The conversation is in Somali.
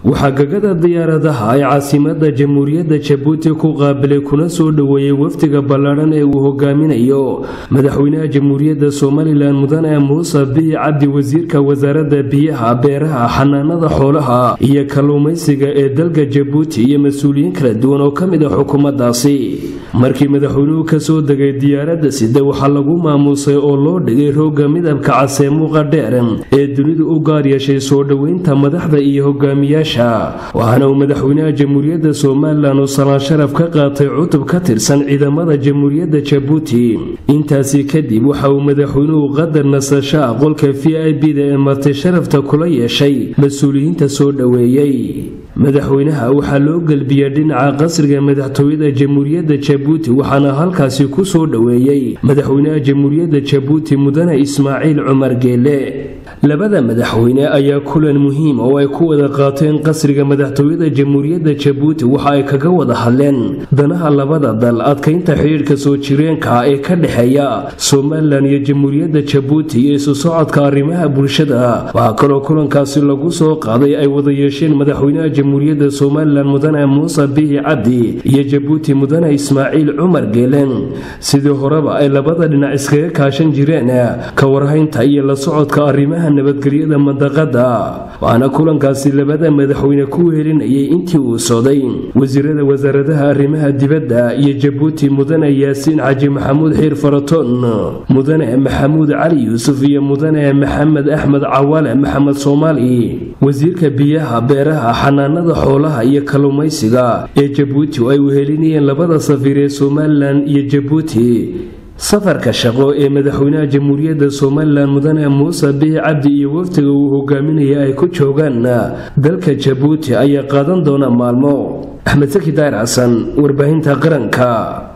waxaa gagada diyaaradaha ay caasimada jamhuuriyadda jabuuti ku qaabilay kuna soo dhoweeyey wafdiga ballaadhan ee uu hogaaminayo madaxweynaha jamhuuriyadda somalilan mudane muuse bihi cabdi wasiirka wasaaradda biyaha beeraha xanaanada xoolaha iyo kalluumaysiga ee dalka jabuuti iyo mas-uuliyiin kala duwan oo ka mid a xukuumaddaasi markii madaxweynuhu kasoo degay diyaaradda sida waxaa lagu maamuusay oo loo dhigay roogga midabka casee muuqa dheer ee dunidu u gaar yeeshay soo dhoweynta madaxda iyo hogaamiyaasha waxaana uu madaxweynaha jamhuuriyadda somalilan uu salaan sharaf ka qaatay cutub ka tirsan ciidamada jamhuuriyadda jabuuti intaasi kadib waxa uu madaxweynuhu qadar nasashaa qolka v i b da ee marti sharafta kula yeeshay mas-uuliyiinta soo dhoweeyey madaxweynaha waxaa loo gelbiyey dhinaca qasriga madaxtooyada jamhuuriyadda jabuuti waxaana halkaasi ku soo dhoweeyey madaxweynaha jamhuuriyadda jabuuti mudane ismaaciil cumar geele labada madaxweyne ayaa kulan muhiim oo ay ku wada qaateen qasriga madaxtooyada jamhuuriyadda jabuuti waxa ay kaga wada hadleen danaha labada dal adkaynta xidhiidhka soo jireenka ee ka dhexeeya somalilan iyo jamhuuriyadda jabuuti iyo isu socodka arrimaha bulshada waxaa kaloo kulankaasi lagu soo qaaday ay wada yeesheen madaxweynaha jamhuuriyadda somalilan mudane muuse bihi cabdi iyo jabuuti mudane ismaaciil cumar geelen sidii horeba ay labada dhinac iskaga kaashan jireen ka warhaynta iyo la socodka arrimaha nabadgelyada mandaqada waxaana kulankaasi labada madaxweyne ku wehelinayay intii uu socday wasiirada wasaaradaha arrimaha dibadda iyo jabuuti mudane yaasiin xaji maxamuud xiir faratoon mudane maxamuud cali yuusuf iyo mudane maxamed axmed cawaale maxamed soomaali wasiirka biyaha beeraha xanaanada xoolaha iyo kalluumaysiga ee jabuuti oo ay wehelinayeen labada safiir ee somalilan iyo jabuuti safarka shaqo ee madaxweynaha jamhuuriyadda somalilan mudane muuse bihi cabdi iyo wafdiga uu hogaaminaya ay ku joogaan dalka jabuuti ayaa qaadan doona maalmo axmed saki daahir xasan warbaahinta qaranka